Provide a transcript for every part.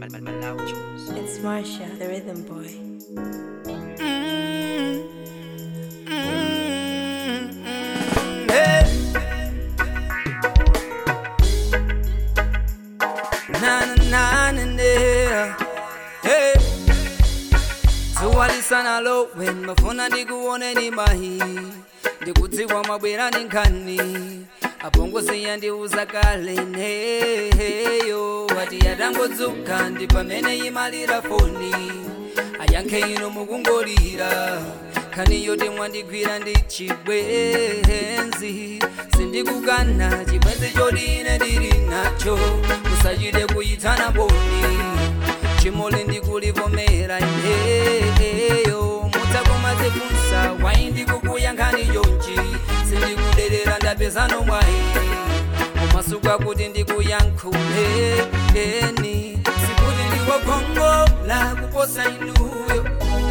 It's Marsha, the rhythm boy. zuwalisanalo wen mafuna ndikuoneni mahi ndikudziwa mabwera ni nkhani apongozi yandiuza kale neyo wati yatangodzuka ndi pamene imalira foni ayankhe ino mukungolira nkhani yoti mwandigwira ndi chibwenzi sindikukana chibwenzi choti ine ndili nacho musachite kuyitana boni chimoli ndikulivomera ineyo mudzakumazifunsa wayi ndikukuyankhani yonji sindikuderera ndapezano mwayi umasuka kuti ndikuyankhuleni sikuti ndiwokongola kuposa inuyo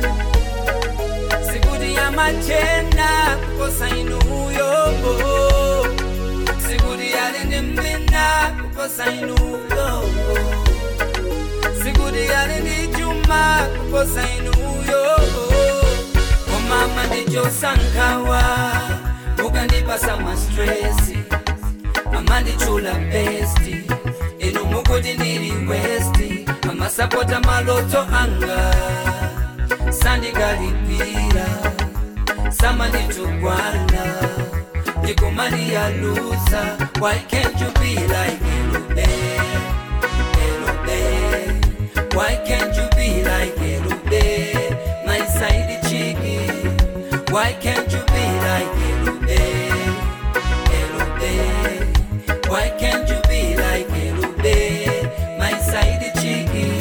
sikuti yamachena kuposa inuyo sikuti yali ndi mbina kuposa inuyo sikuti yali ndi chuma kuposa inuyo komama ndichosankawa mukandipasa mastresi amandichula besti inu mukuti ndili westi amasapota maloto anga sandikalipira samanditugwana ndikumaliyaluza why can't you be like elube elube why can't you be like elube my side chiki why can't you be like elube elube why can't you be like elube my side chiki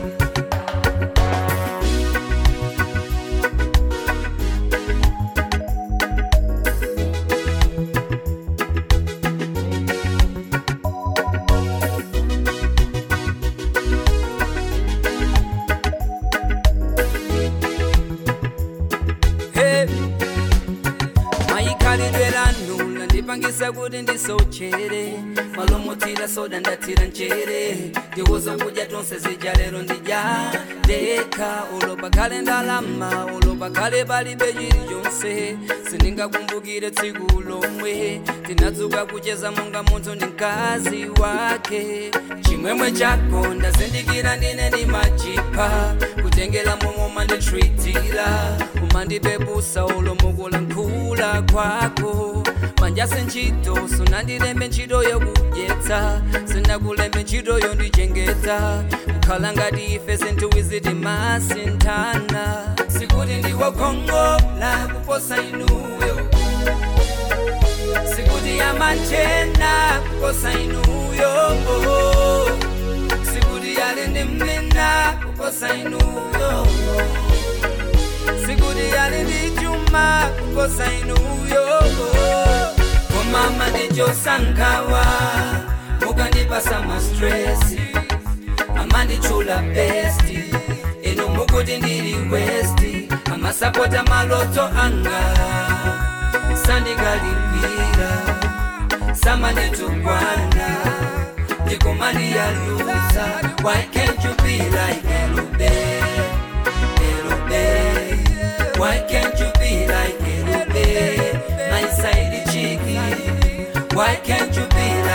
Hey. mayikhalidwe lanu landipangisa kuti ndisochere malomutira soda ndathira nchere ndiuza kudya tonse zija lero ndidya ndekha ulopa khale ndalama ulopa khale palibe chilichonse sindingakumbukire tsiku lomwe tinadzuka kucheza monga munthu ndi mkazi wake chimwemwe chako ndazindikira ndine ndimachipha kutengela momwe umanditritira umandipepusa ulomukula nkhula kwako manja senchito sunandilembe ntchito yokudyetsa sinakulembe ntchito yondichengeta kukhala ngati ife sinthuwiziti masinthana sikuti ndiwokongola kuposa inuyo sikuti yamachena kuposa inuyo sikuti yali ndi mmina kuposa inuyo sikuti yali ndi chuma kuposa inuyo komama ndichosankawa mukandipasa mastresi amandichula besti inu mukuti ndili westi amasapota maloto anga sandikalipira samanditugwana ndikumaliyaluza why can't you be like elube elube why can't you be like elube my side chiki why can't you be